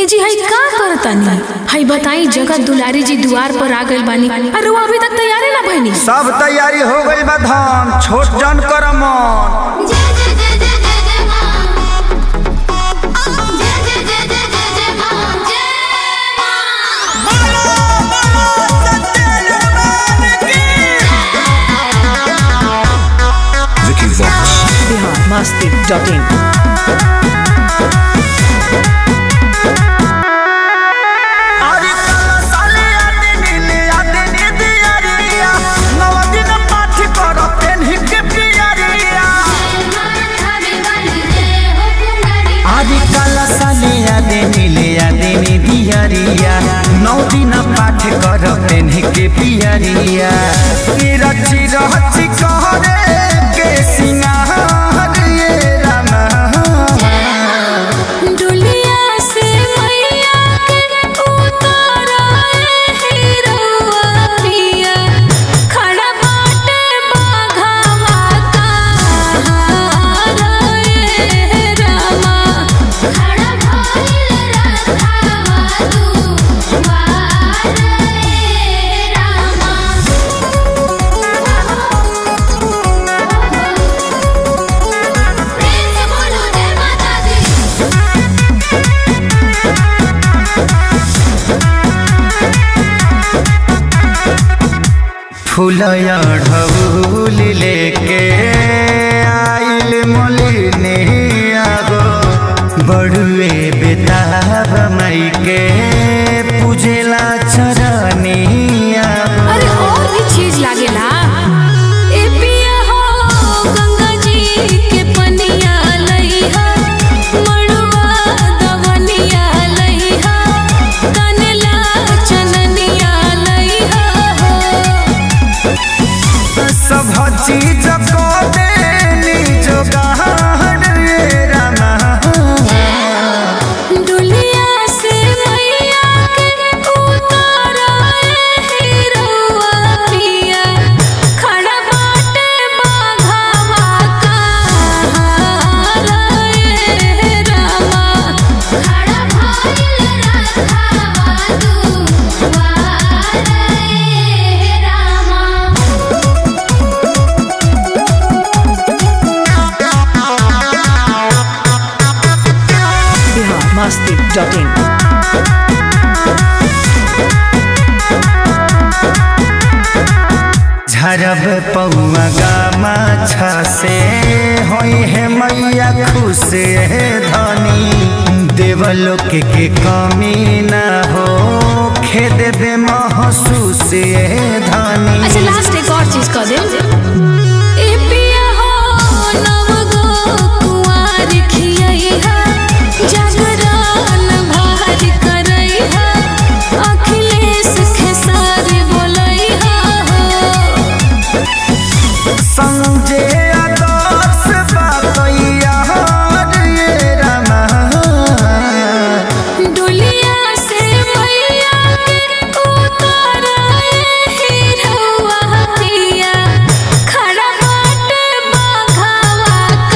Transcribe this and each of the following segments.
ए जी हई का करतानी हई बताई जगत दुलारी जी दुआर पर आ गइल बानी अरे वो अभी तक तैयारी ना भइनी सब तैयारी हो गई बा धाम छोट जन कर मन जय जय जय जय जय जय मां जय जय जय जय जय जय मां जय मां Vicky Vox. biharmasti.in अरे काला साले आदे नीले आदे नीदी अरिया नव दिन पाठ कर पेन्ही के पियरिया खावे वाली जय हो कुंवारी आदि काला साले आदे नीले आदे नीदी अरिया नौ दिन पाठ कर पेन्ही के पियरिया ई रची रहची कहरे के सिंगार ये रामा डुलिया से मैया के उतारा हीरोआ पिया खड़ा बाटे बाघावा कहारा ए रामा खड़ा भइल रथावा तू वार रे रामा प्रेम से बोलो जय माता दी फूलया ढबूल लेके आइल मोलिनी आगो बड़ुए बेताब मई के पूजेला चरनी आगो अरे और भी चीज लागेला ए पिया हो गंगा जी के पनिया लइहा मड़वा दवनिया लइहा कनला चननिया लइहा हो सब चीज को देनी जोगाड़ रे रामा दुलिया से मैया के उतारा हीरोआ पिया खड़ा बाटे बाघावा कहारा ए रामा खड़ा भइल रथावा तू वार रे रामा biharmasti.in झरब पौआ गामा से होई है मैया खुश है धनी देवलोक के कमी ना हो खेद बे महसूस है धनी अच्छा लास्ट एक और चीज कह दे ए पिया हो नव गो कुंवार खियैहा जागरण भार करैहा अखिलेश खेसारी बोलैहा हो संजय आदर्श बातैया रे रामा दुलिया से मैया के उतारा हीरोआ पिया खड़ा बाटे बाघावा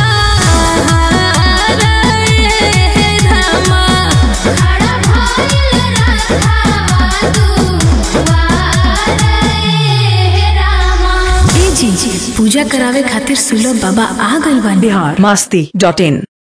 कहारा ए रामा खड़ा भइल रथावा तू वार रे रामा ए जी पूजा करावे खातिर सुलभ बाबा आ गइल बानी biharmasti.in